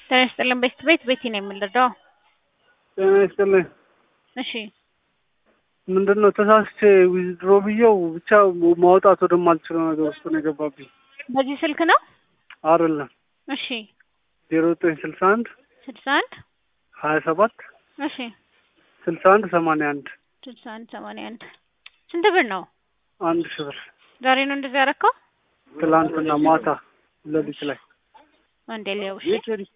ጤና ይስጥልን ቤት ቤት ቤቲ ነው የምንረዳው። ጤና ይስጥልኝ። እሺ ምንድን ነው ተሳስቼ ዊዝድሮ ብዬው ብቻ ማውጣት ወደማልችለው ነገር ውስጥ ነው የገባብኝ። በዚህ ስልክ ነው? አይደለም እሺ ዜሮ ዘጠኝ ስልሳ አንድ ስልሳ አንድ ሀያ ሰባት እሺ ስልሳ አንድ ሰማንያ አንድ ስልሳ አንድ ሰማንያ አንድ ስንት ብር ነው? አንድ ሺህ ብር ዛሬ ነው እንደዚህ ያደረከው? ትላንትና ማታ ሌሊት ላይ አንዴ ሊያው እሺ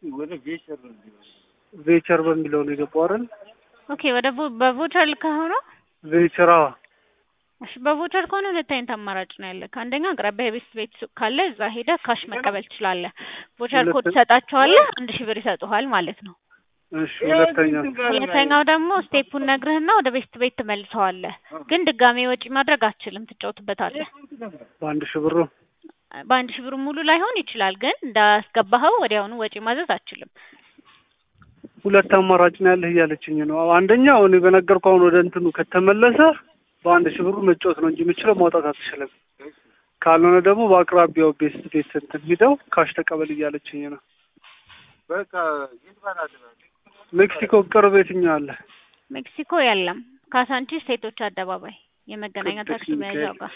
ቬቸር በሚለው ነው የገባው አይደል? ኦኬ ወደ ቮ- በቮቸር ልከኸው ነው? ቬቸር አዎ። እሺ በቮቸር ከሆነ ሁለት አይነት አማራጭ ነው ያለ። አንደኛ አቅራቢያ የቤት ቤት ሱቅ ካለ እዛ ሄደህ ካሽ መቀበል ትችላለህ። ቮቸር ኮድ ሁለት- ትሰጣቸዋለህ፣ አንድ ሺህ ብር ይሰጡሃል ማለት ነው። እሺ ሁለተኛ ሁለተኛው ደግሞ ስቴፑን ነግርህና ወደ ቤት ቤት ትመልሰዋለህ። ግን ድጋሜ ወጪ ማድረግ አትችልም፣ ትጫወትበታለህ። በአንድ ሺህ ብሩ በአንድ ሺህ ብር ሙሉ ላይሆን ይችላል፣ ግን እንዳስገባኸው ወዲያውኑ ወጪ ማዘዝ አትችልም። ሁለት አማራጭ ነው ያለህ እያለችኝ ነው። አንደኛው እኔ በነገርኩህ አሁን ወደ እንትኑ ከተመለሰ በአንድ ሺህ ብሩ መጫወት ነው እንጂ የምችለው ማውጣት አትችልም። ካልሆነ ደግሞ በአቅራቢያው ቤት ቤት እንትን ሂደው ካሽ ተቀበል እያለችኝ ነው። ሜክሲኮ ቅርብ የትኛው አለ? ሜክሲኮ የለም፣ ካሳንቺስ ሴቶች አደባባይ የመገናኛ ቅዱስ ታክሲ መያዣው ጋር።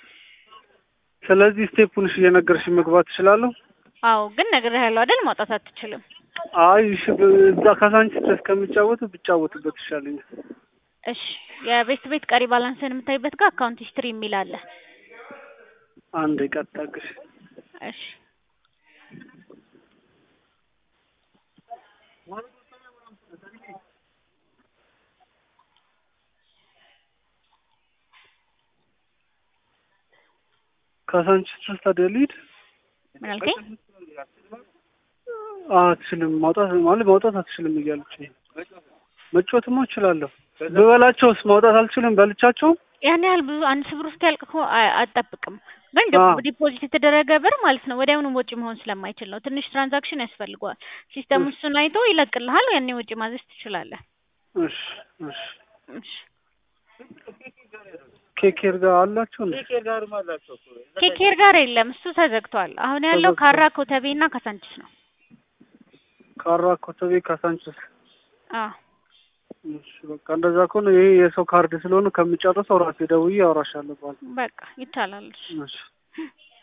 ስለዚህ ስቴፑን እሺ እየነገርሽ መግባት እችላለሁ? አዎ፣ ግን ነግሬሃለሁ አይደል? ማውጣት አትችልም። አይ እሺ፣ ብ- እዛ ካሳንቺስ ድረስ ከሚጫወቱ ብጫወትበት ይሻለኛል። እሺ፣ የቤት ቤት ቀሪ ባላንስን የምታይበት ጋር አካውንት ሂስትሪ የሚል አለ። አንድ ቀጣቅሽ እሺ ካሳንቺስ ድረስ ታዲያ ልሂድ? ምን አልከኝ? አትችልም ማውጣት ማለት ማውጣት አትችልም እያለች መጫወትማ እችላለሁ። ብበላቸውስ ማውጣት አልችልም። በልቻቸው ያን ያህል ብዙ አንድ ሺህ ብር እስኪያልቅ እኮ አ- አትጠብቅም። ግን ዲ- አዎ። ዲፖዚት የተደረገ ብር ማለት ነው ወዲያውኑ ወጪ መሆን ስለማይችል ነው። ትንሽ ትራንዛክሽን ያስፈልገዋል። ሲስተም እሺ። እሱን አይቶ ይለቅልሃል። ያኔ ወጪ ማዘዝ ትችላለህ። እሺ እሺ። እሺ ኬኬር ጋር አላቸው እንዴ? ኬኬር ጋር የለም፣ እሱ ተዘግቷል። አሁን ያለው ተዘግቷል። ካራ ኮተቤ እና ካሳንቺስ ነው። ካራ ኮተቤ ካሳንቺስ። አዎ እሺ በቃ እንደዛ ከሆነ ይሄ የሰው ካርድ ስለሆነ ከምጨርሰው ራሴ ደውዬ አወራሻለሁ በኋላ። በቃ ይቻላል። እሺ እሺ